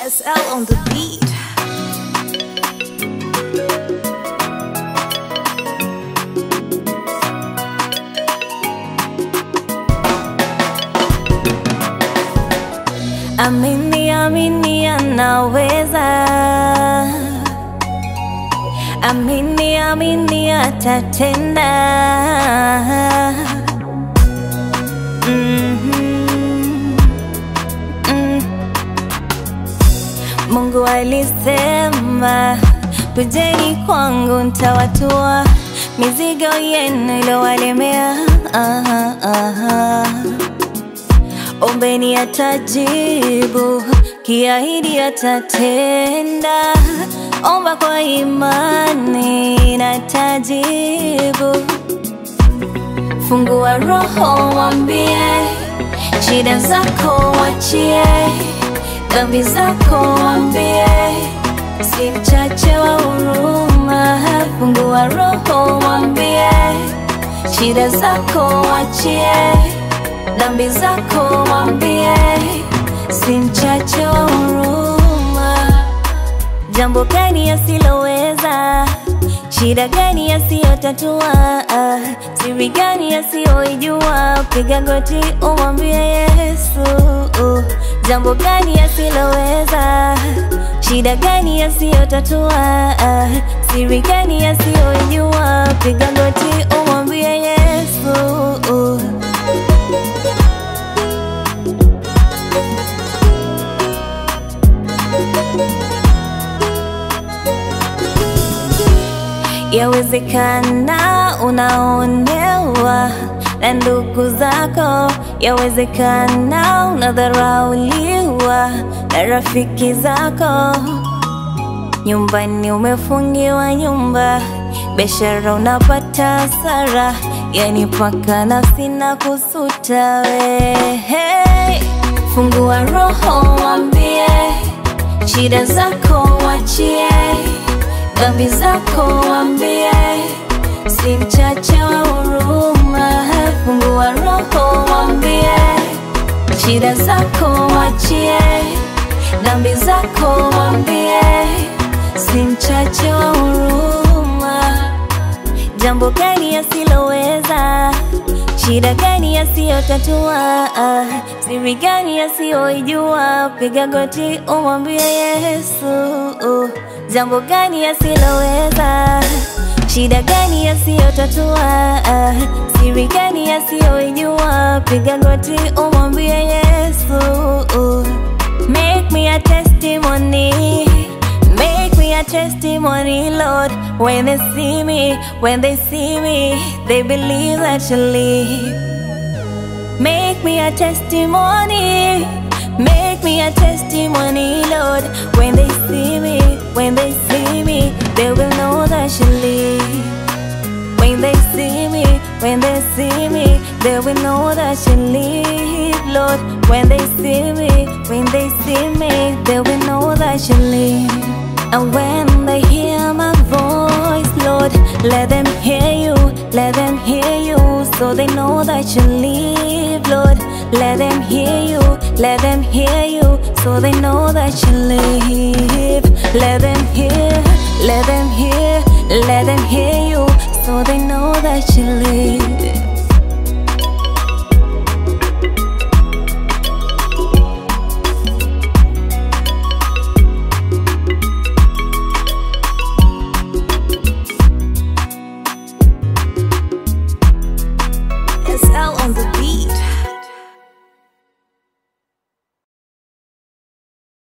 SL on the beat. Amini, amini anaweza. Amini, amini atatenda. Mhm. Mm. Mungu alisema, kujeni kwangu ntawatua mizigo yenu iliyowalemea. Aha, aha. Ombeni atajibu, kiahidi atatenda. Omba kwa imani na tajibu. Fungua roho, mwambie shida zako, wachie dhambi zako, mwambie si mchache wa huruma. Fungua roho, mwambie shida zako, wachie dhambi zako, mwambie si mchache wa huruma. Jambo gani asiloweza? Shida gani asiyotatua? Siri gani asiyoijua? Piga goti umwambie Yesu. Jambo gani asiloweza? Shida gani asiyotatua? Siri gani asiyoijua? Piga goti umwambie Yesu. Yawezekana unaonewa na ndugu zako, yawezekana unadharauliwa na rafiki zako. Nyumbani umefungiwa nyumba, biashara unapata hasara, yani paka nafsi na kusuta we. Hey, fungua roho, mwambie shida zako, wachie dhambi zako, mwambie si mchache wa huruma. Fungua roho, mwambie shida zako, wachie dhambi zako, mwambie si mchache wa huruma. Jambo gani asiloweza? Shida gani asiyotatua? Siri gani asiyoijua? Piga goti umwambie Yesu. Jambo gani asiloweza? Shida gani asiyotatua? Siri gani asiyoijua? Piga goti umwambie Yesu. Make me a testimony. Make me a testimony, Lord. When they see me, when they see me, they believe that you live. Make me a testimony. Make me a testimony, Lord. When they see me, when they see me, they will know that you live. When they see me, when they see me, they will know that you live, Lord. When they see me, when they see me, they will know that you live. And when they hear my voice, Lord, let them hear you, let them hear you, so they know that you live, Lord. Let them hear you, let them hear you, so they know that you live. Let them hear, let them hear, let them hear you, so they know that you live.